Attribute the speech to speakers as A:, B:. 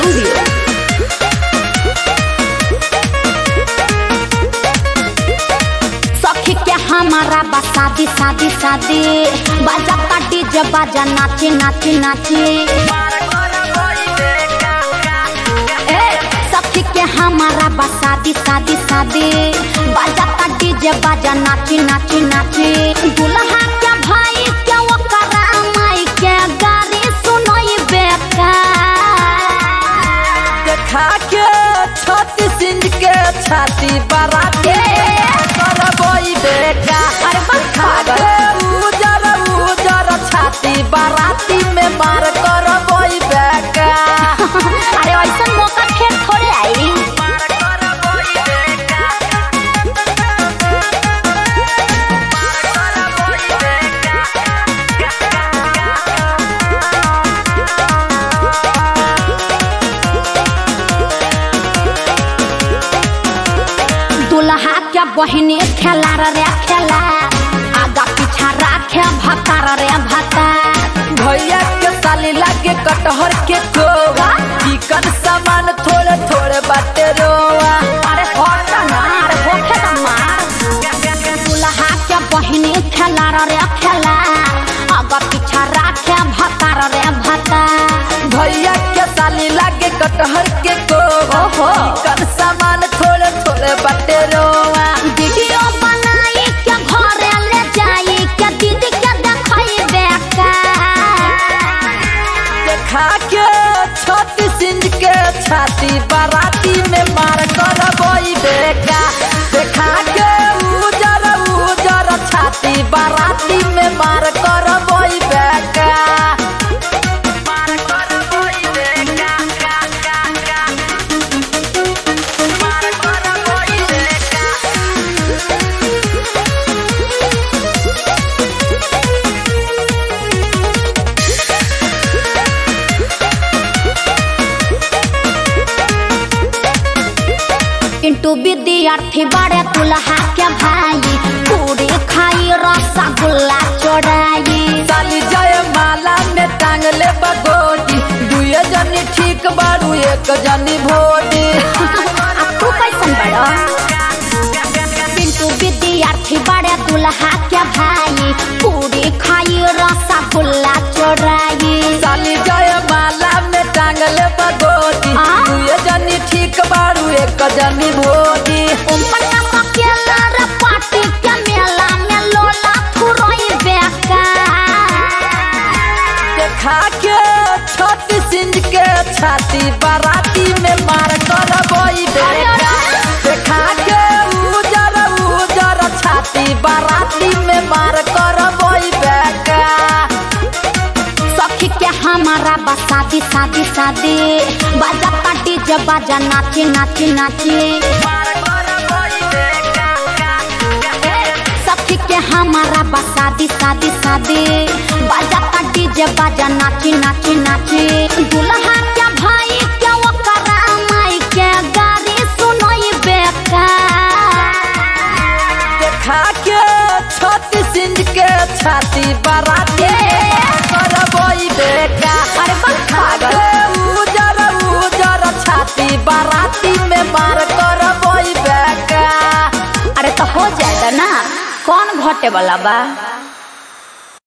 A: Studio. सखी के हमारा बा शादी शादी शादी बाजा का डीजे बाजा नाचे नाचे नाचे ए सखी के हमारा बा शादी शादी शादी बाजा का डीजे बाजा नाचे नाचे नाचे दुल्हा के भाई के ओकरा माई के गाड़ी सुनोई बेका
B: देखा के छाती सिंह के छाती बराती करबई बेका
A: अरे बस
B: देखा के उजर उजर छाती बराती में मार करबई बेका
A: अरे ऐसा मौका फिर थोड़े आई दुल्हा के बहिनी खेला रे खेला आगा पीछा राखे भतार रे भता
B: भैया के साली लागे कटहर के कोवा चिकन सामान थोड़े थोड़े बाटे रोवा
A: अरे हट ना अरे होखे त मार दुल्हा के बहिनी खेला रे खेला आगा पीछा राखे भतार रे भता
B: भैया के साली लागे कटहर के कोवा
A: ओहो।
B: चिकन सामान थोड़े थोड़े बाटे रोवा
A: वीडियो बनाई के घरे ले जाई के दीदी के देखई बेका
B: देखा के छोटी सिंह के छाती बाराती में मार करबई बेका देखा के उजर उजर छाती बाराती में मार करबई बेका मार करबई बेका मार करबई बेका
A: इंटू विद्यार्थी बड़े दुल्हा के भाई पूरी खाई रसगुल्ला चोराई
B: साली जय माला में टांगले बगोटी दुए जनी ठीक बारू एक जनी भोटी
A: आ तू कैसन बड़ो पिंटू विद्यार्थी बड़े दुल्हा के भाई पूरी खाई रसगुल्ला चोराई
B: साली जय माला में टांगले बगोटी
A: आ?
B: दुए जनी ठीक बारू एक जनी भोटी
A: उम्पन्ना मकेला रे पार्टी के मेला में लोला फुरोई बेका
B: देखा के छोटी सिंह के छाती बाराती में मार करबई बेटा देखा के उजर उजर छाती बाराती में मार करबई बेटा
A: सखी के हमारा बा शादी शादी शादी बाजा पार्टी जब बाजा नाचे नाचे नाचे सखी के हमारा बा शादी शादी शादी बाजा पार्टी जब बाजा नाचे नाचे नाचे दुल्हा के भाई के ओकरा माई के गाड़ी सुनोई बेका
B: देखा के छोटी सिंह के छाती बाराती करबई बेटा
A: अरे बस
B: देखा के उजर उजर छाती बाराती में मार करबई बेटा
A: अरे तो हो जाएगा ना कौन घटे वाला बा